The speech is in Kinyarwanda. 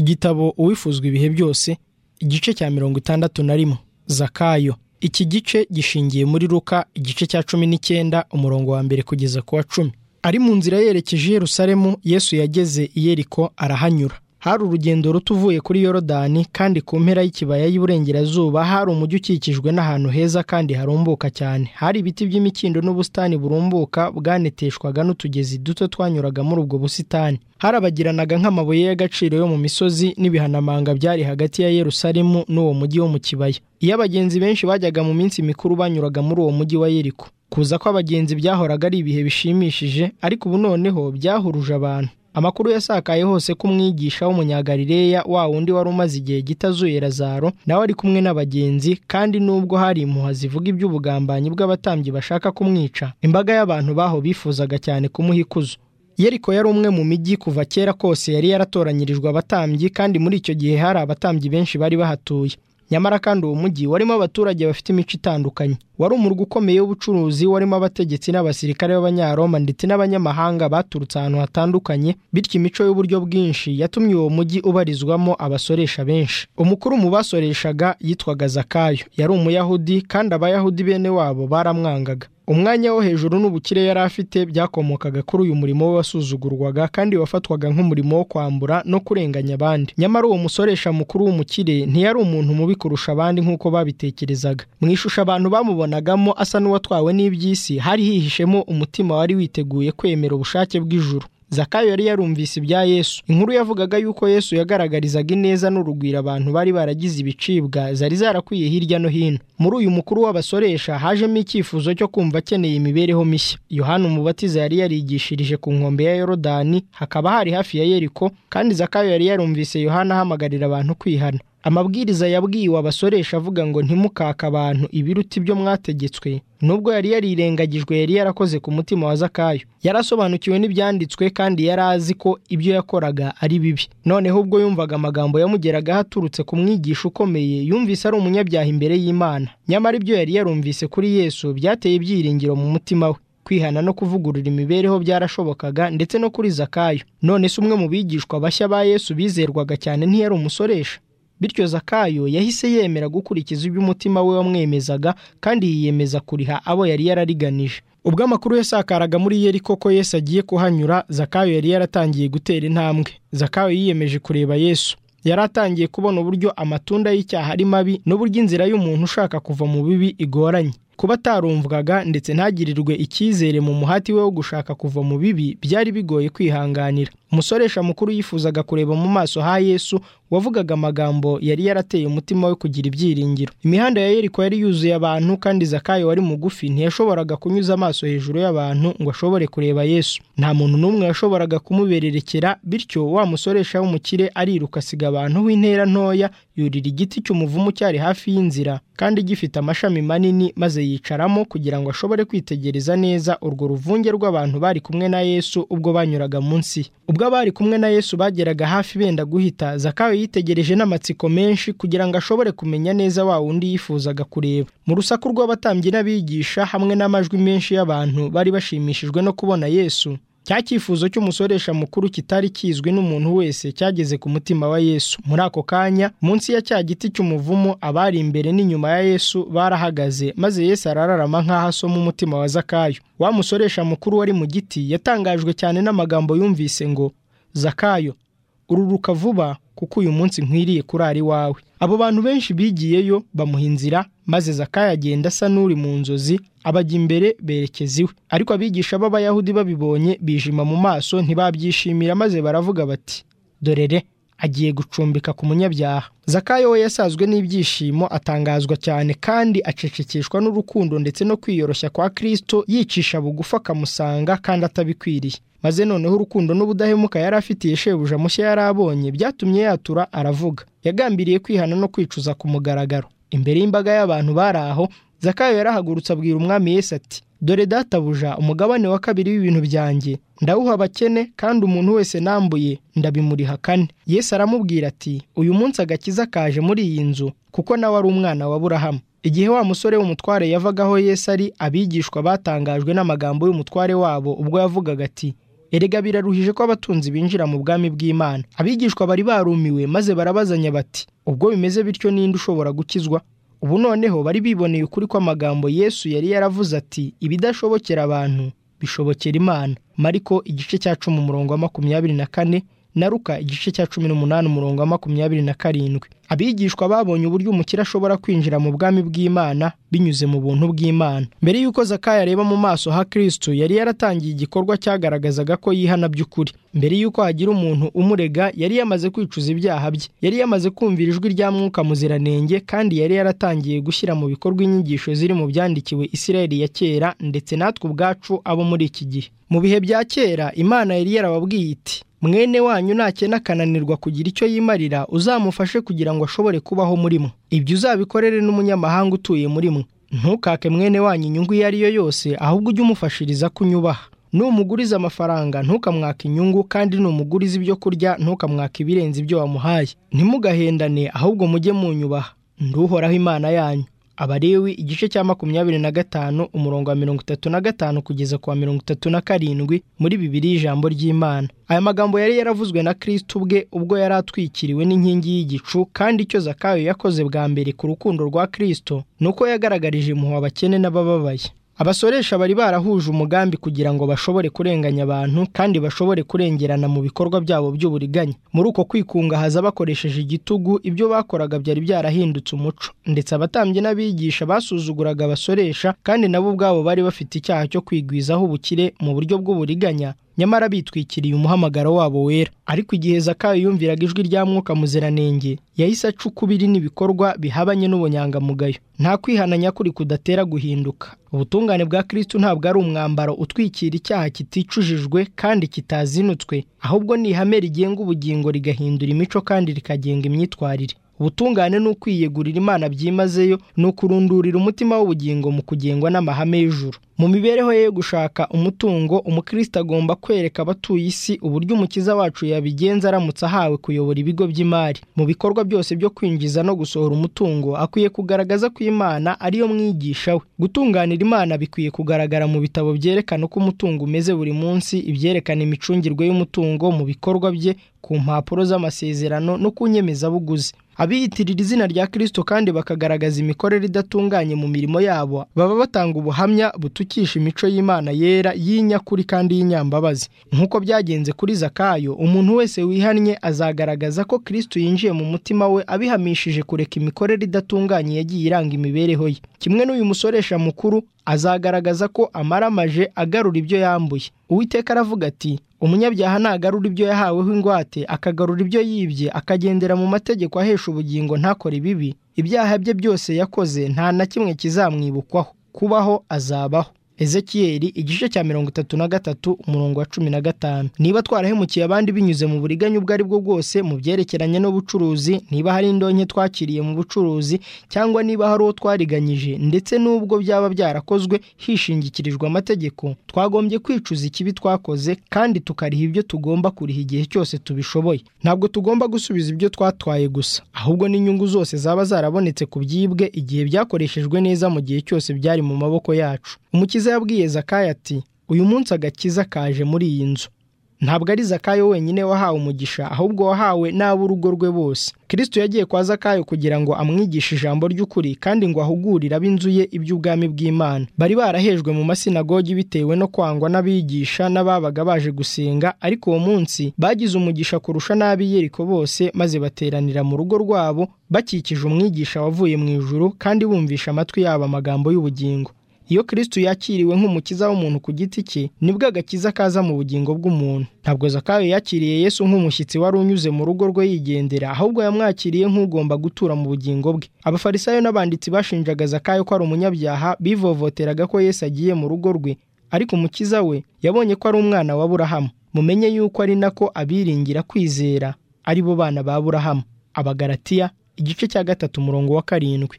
igitabo uwifuzwa ibihe byose igice cya mirongo itandatu na rimwe zakayo iki gice gishingiye muri ruka igice cya cumi n'icyenda umurongo wa mbere kugeza ku wa cumi ari mu nzira yerekeje i Yerusalemu yesu yageze i yeriko arahanyura hari urugendo ruto uvuye kuri yorodani kandi ku mpera y'ikibaya y'iburengerazuba hari umujyi ukikijwe n'ahantu heza kandi harumbuka cyane hari ibiti by'imikindo n'ubusitani burumbuka bwaneteshwaga n'utugezi duto twanyuraga muri ubwo busitani harabagiranaga nk'amabuye y'agaciro yo mu misozi n'ibihanamanga byari hagati ya yerusalemu n'uwo mujyi wo mu kibaya iyo abagenzi benshi bajyaga mu minsi mikuru banyuraga muri uwo mujyi wa yeriko kuza kw'abagenzi byahoraga ari ibihe bishimishije ariko ubu noneho byahuruje abantu amakuru yasakaye hose ko umwigisha w'umunyagarileya wa wundi wari umaze igihe gito azuye lazaro nawe ari kumwe n'abagenzi kandi nubwo hari impuha zivuga iby'ubugambanyi bw'abatambyi bashaka kumwica imbaga y'abantu baho bifuzaga cyane kumuha ikuzo yeriko yari umwe mu mijyi kuva kera kose yari yaratoranyirijwe abatambyi kandi muri icyo gihe hari abatambyi benshi bari bahatuye nyamara kandi uwo mujyi warimo abaturage bafite imico itandukanye wari umurwa ukomeye w'ubucuruzi warimo abategetsi n'abasirikare b'abanyaroma ndetse n'abanyamahanga baturutse ahantu hatandukanye bityo imico y'uburyo bwinshi yatumye uwo mujyi ubarizwamo abasoresha benshi umukuru mu basoreshaga yitwaga zakayo yari umuyahudi kandi abayahudi bene wabo baramwangaga umwanya wo hejuru n'ubukire yari afite byakomokaga kuri uyu murimo we wasuzugurwaga kandi wafatwaga nk'umurimo wo kwambura no kurenganya abandi nyamara uwo musoresha mukuru w'umukire ntiyari umuntu mubi kurusha abandi nk'uko babitekerezaga mu ishusho abantu bamubonagamo asa n'uwatwawe n'iby'isi hari hihishemo umutima wari witeguye kwemera ubushake bw'ijuru zakayo yari yarumvise ibya yesu inkuru yavugaga yuko yesu yagaragarizaga ineza n'urugwiro abantu bari baragize ibicibwa zari zarakwiye hirya no hino muri uyu mukuru w'abasoresha hajemo icyifuzo cyo kumva akeneye imibereho mishya yohani umubatiza yari yarigishirije ku nkombe ya yorodani hakaba hari hafi ya yeriko kandi zakayo yari yarumvise yohani ahamagarira abantu kwihana amabwiriza yabwiwe abasoresha avuga ngo ntimukake abantu ibiruti byo mwategetswe nubwo yari yarirengagijwe yari yarakoze ku mutima wa zakayo yarasobanukiwe n'ibyanditswe kandi yari azi ko ibyo yakoraga ari bibi noneho ubwo yumvaga amagambo yamugeragaho aturutse ku mwigisha ukomeye yumvise ari umunyabyaha imbere y'imana nyamara ibyo yari yarumvise kuri yesu byateye ibyiringiro mu mutima we kwihana no kuvugurura imibereho byarashobokaga ndetse no kuri zakayo none se umwe mu bigishwa bashya ba yesu bizerwaga cyane ntiyari umusoresha bityo zakayo yahise yemera gukurikiza ibyo umutima we wamwemezaga kandi yiyemeza kuriha abo yari yarariganije ubwo amakuru yasakaraga muri yeriko ko yesu agiye kuhanyura zakayo yari yaratangiye gutera intambwe zakayo yiyemeje kureba yesu yari atangiye kubona uburyo amatunda y'icyaha ari mabi n'uburyo inzira y'umuntu ushaka kuva mu bibi igoranye kuba atarumvwaga ndetse ntagirirwe icyizere mu muhati we wo gushaka kuva mu bibi byari bigoye kwihanganira umusoresha mukuru yifuzaga kureba mu maso ha yesu wavugaga amagambo yari yarateye umutima we kugira ibyiringiro imihanda ya yeriko yari yuzuye abantu kandi zakayo wari mugufi ntiyashoboraga kunyuza amaso hejuru y'abantu ngo ashobore kureba yesu nta muntu n'umwe yashoboraga kumubererekera bityo wa musoresha w'umukire ariruka asiga abantu w'intera ntoya yurira igiti cy'umuvumu cyari hafi y'inzira kandi gifite amashami manini maze yicaramo kugira ngo ashobore kwitegereza neza urwo ruvunge rw'abantu bari kumwe na yesu ubwo banyuraga munsi ye ubwo abari kumwe na yesu bageraga hafi benda guhita zakayo yitegereje n'amatsiko menshi kugira ngo ashobore kumenya neza wa wundi yifuzaga kureba mu rusaku rw'abatambyi n'abigisha hamwe n'amajwi menshi y'abantu bari bashimishijwe no kubona yesu cya cyifuzo cy'umusoresha mukuru kitari kizwi n'umuntu wese cyageze ku mutima wa yesu muri ako kanya munsi ya cya giti cy'umuvumo abari imbere n'inyuma ya yesu barahagaze maze yesu arararama nk'aho asoma umutima wa zakayo wa musoresha mukuru wari mu giti yatangajwe cyane n'amagambo yumvise ngo zakayo ururuka vuba kuko uyu munsi nkwiriye kurara iwawe abo bantu benshi bigiyeyo bamuha inzira maze zakayo agenda asa n'uri mu nzozi abajya imbere berekeza iwe ariko abigisha b'abayahudi babibonye bijima mu maso ntibabyishimira maze baravuga bati dorere agiye gucumbika ku munyabyaha zakayo we yasazwe n'ibyishimo atangazwa cyane kandi acecekeshwa n'urukundo ndetse no kwiyoroshya kwa kirisito yicisha bugufi akamusanga kandi atabikwiriye maze noneho urukundo n'ubudahemuka yari afitiye shebuja mushya yari abonye byatumye yatura aravuga yagambiriye kwihana no kwicuza ku mugaragaro imbere y'imbaga y'abantu bari aho zakayo yarahagurutse abwira umwami Yesu ati dore databuja umugabane wa kabiri w'ibintu byanjye ndawuha abakene kandi umuntu wese nambuye ndabimuriha kane Yesu aramubwira ati uyu munsi agakiza kaje muri iyi nzu kuko nawe ari umwana wa burahamu igihe wa musore w'umutware yavaga aho Yesu ari abigishwa batangajwe n'amagambo y'umutware wabo ubwo yavugaga ati erega biraruhije ko abatunzi binjira mu bwami bw'imana abigishwa bari barumiwe maze barabazanya bati ubwo bimeze bityo ninde ushobora gukizwa ubu noneho bari biboneye ukuri kw'amagambo yesu yari yaravuze ati ibidashobokera abantu bishobokera imana mariko igice cya cumi umurongo wa makumyabiri na kane na ruka igice cya cumi n'umunani umurongo wa makumyabiri na karindwi abigishwa babonye uburyo umukire ashobora kwinjira mu bwami bw'imana binyuze mu buntu bw'imana mbere y'uko zakaya areba mu maso ha kirisitu yari yaratangiye igikorwa cyagaragazaga ko yihana by'ukuri mbere y'uko hagira umuntu umurega yari yamaze kwicuza ibyaha bye yari yamaze kumvira ijwi rya mwuka muziranenge kandi yari yaratangiye gushyira mu bikorwa inyigisho ziri mu byandikiwe isirayeli ya kera ndetse natwe ubwacu abo muri iki gihe mu bihe bya kera imana yari yarababwiye iti mwene wanyu nakena akananirwa kugira icyo yimarira uzamufashe kugira ngo ashobore kubaho muri mwe ibyo uzabikorere n'umunyamahanga utuye muri mwe ntukake mwene wanyu inyungu iyo ari yo yose ahubwo ujye umufashiriza kunyubaha numuguriza amafaranga ntukamwaka inyungu kandi numuguriza ibyo kurya ntukamwaka ibirenze ibyo wamuhaye ntimugahendane ahubwo mujye munyubaha nduhoraho imana yanyu abarewi igice cya makumyabiri na gatanu umurongo wa mirongo itatu na gatanu kugeza ku wa mirongo itatu na karindwi muri bibiri ijambo ry'imana aya magambo yari yaravuzwe na kirisitu ubwe ubwo yari atwikiriwe n'inkingi y'igicu kandi icyo zakayo yakoze bwa mbere ku rukundo rwa kirisitu ni uko yagaragarije impuhwe abakene n'abababaye abasoresha bari barahuje umugambi kugira ngo bashobore kurenganya abantu kandi bashobore kurengerana mu bikorwa byabo by'uburiganya muri uko kwikungahaza bakoresheje igitugu ibyo bakoraga byari byarahindutse umuco ndetse abatambyi n'abigisha basuzuguraga abasoresha kandi nabo ubwabo bari bafite icyaha cyo kwigwizaho ubukire mu buryo bw'uburiganya nyamara bitwikiriye umuhamagaro wabo wera ariko igihe zakayo yumviraga ijwi rya mwuka muziranenge yahise aca ukubiri n'ibikorwa bihabanye n'ubunyangamugayo nta kwihananya kuri kudatera guhinduka ubutungane bwa kirisitu ntabwo ari umwambaro utwikira icyaha kiticujijwe kandi kitazinutswe ahubwo ni ihame rigenga ubugingo rigahindura imico kandi rikagenga imyitwarire ubutungane ni ukwiyegurira imana byimazeyo ni ukurundurira umutima w'ubugingo mu kugengwa n'amahame y'ijuru mu mibereho ye yo gushaka umutungo umukristo agomba kwereka abatuye isi uburyo umukiza wacu yabigenza aramutse ahawe kuyobora ibigo by'imari mu bikorwa byose byo kwinjiza no gusohora umutungo akwiye kugaragaza ko imana ariyo mwigisha we gutunganira imana bikwiye kugaragara mu bitabo byerekana uko umutungo umeze buri munsi ibyerekana imicungirwe y'umutungo mu bikorwa bye ku mpapuro z'amasezerano no ku nyemezabuguzi abiyitirira izina rya kirisito kandi bakagaragaza imikorere idatunganye mu mirimo yabo baba batanga ubuhamya butukisha imico y'imana yera y'inyakuri kandi y'inyambabazi nk'uko byagenze kuri zakayo umuntu wese wihannye azagaragaza ko kirisito yinjiye mu mutima we abihamishije kureka imikorere idatunganye yagiye iranga imibereho ye kimwe n'uyu musoresha mukuru azagaragaza ko amaramaje agarura ibyo yambuye uwiteka aravuga ati umunyabyaha nagarura ibyo yahaweho ingwate akagarura ibyo yibye akagendera mu mategeko ahesha ubugingo ntakore ibibi ibyaha bye byose yakoze nta na kimwe kizamwibukwaho kubaho azabaho ezekiyeri igice cya mirongo itatu na gatatu umurongo wa cumi na gatanu niba twarahemukiye abandi binyuze mu buriganya ubwo ari bwo bwose mu byerekeranye n'ubucuruzi niba hari indonke twakiriye mu bucuruzi cyangwa niba hari uwo twariganyije ndetse n'ubwo byaba byarakozwe hishingikirijwe amategeko twagombye kwicuza ikibi twakoze kandi tukariha ibyo tugomba kuriha igihe cyose tubishoboye ntabwo tugomba gusubiza ibyo twatwaye gusa ahubwo n'inyungu zose zaba zarabonetse ku byibwe igihe byakoreshejwe neza mu gihe cyose byari mu maboko yacu umukiza yabwiye Zakaya ati uyu munsi agakiza kaje muri iyi nzu ntabwo ari zakayo wenyine wahawe umugisha ahubwo wahawe n'ab'urugo rwe bose kirisitu yagiye kwa zakayo kugira ngo amwigishe ijambo ry'ukuri kandi ngo ahugurire ab'inzu ye iby'ubwami bw'imana bari barahejwe mu masinagogi bitewe no kwangwa n'abigisha n'ababaga baje gusenga ariko uwo munsi bagize umugisha kurusha n'ab'i yeriko bose maze bateranira mu rugo rwabo bakikije umwigisha wavuye mu ijuru kandi bumvisha amatwi yabo amagambo y'ubugingo iyo kirisitu yakiriwe nk'umukiza w'umuntu ku giti cye nibwo agakiza kaza mu bugingo bw'umuntu ntabwo zakayo yakiriye yesu nk'umushyitsi wari unyuze mu rugo rwe yigendera ahubwo yamwakiriye nk'ugomba gutura mu bugingo bwe abafarisayo n'abanditsi bashinjaga zakayo ko ari umunyabyaha bivovoteraga ko yesu agiye mu rugo rwe ariko umukiza we yabonye ko ari umwana wa burahamu mumenye yuko ari nako abiringira kwizera ari bo bana ba burahamu abagaratiya igice cya gatatu umurongo wa karindwi